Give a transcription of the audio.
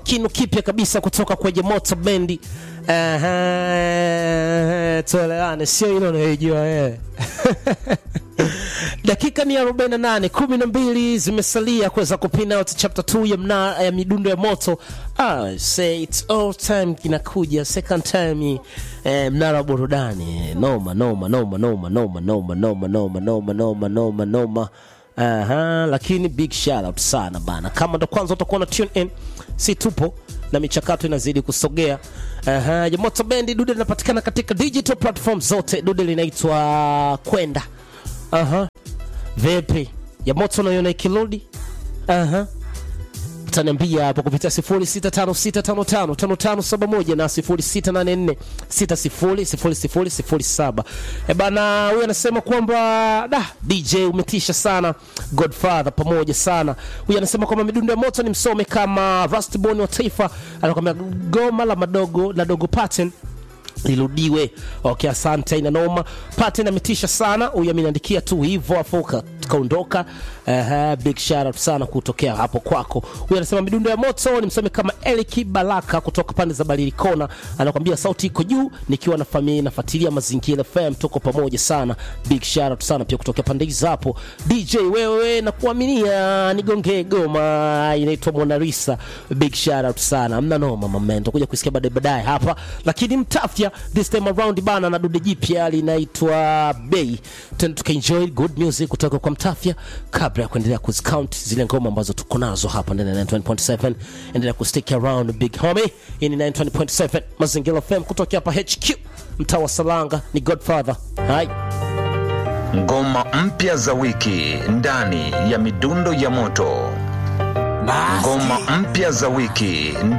kinu kipya kabisa kutoka kwenye Moto Bendi. Aha, tuelewane, sio ile unayojua wewe. dakika ni 48 12 zimesalia kuweza kupina out chapter 2 ya, mna, ya midundo ya moto ah, say it's all time inakuja second time eh, mnara wa burudani noma noma noma noma noma noma noma noma noma noma noma noma Aha, lakini big shout out sana bana kama ndo kwanza utakuwa na tune in si tupo na michakato inazidi kusogea Aha, ya moto bendi dude linapatikana katika digital platform zote dude linaitwa kwenda Aha. Vipi? Ya moto unaiona ikirudi? Aha. Utaniambia hapo kupitia 0656555571 na 0684600007. Eh bana, huyu anasema kwamba da DJ umetisha sana, Godfather pamoja sana. Huyu anasema kwamba midundo ya moto ni msome kama Rustborn wa Taifa, anakwambia goma la madogo la dogo pattern lirudiwe. Okay, asante, ina noma. Pattern ametisha sana, huyu ameniandikia tu hivyo afu ka- kaondoka. Uh, big shout out sana kutokea hapo kwako. Huyu anasema midundo ya moto ni msome kama Eliki Baraka kutoka pande za Barili Kona, anakwambia sauti iko juu, nikiwa na familia nafuatilia Mazingira FM, tuko pamoja sana. Big shout out sana pia kutokea pande hizo hapo. DJ wewe na kuaminia nigongee goma inaitwa Mona Lisa. Big shout out sana, mna noma mama, nitakuja kusikia baadaye baadaye hapa, lakini mtafya this time around bana na dude jipya linaitwa Bay. Tena tukaenjoy good music kutoka kwa mtafya kabla ya kuendelea kuzicount zile ngoma ambazo tuko nazo hapa ndani ya 9.7. Endelea kustick around big homie. Hii ni 9.7 Mazingira FM kutoka hapa HQ mtaa wa Salanga, ni Godfather. Hai. Ngoma mpya za wiki ndani ya midundo ya moto. Ngoma mpya za wiki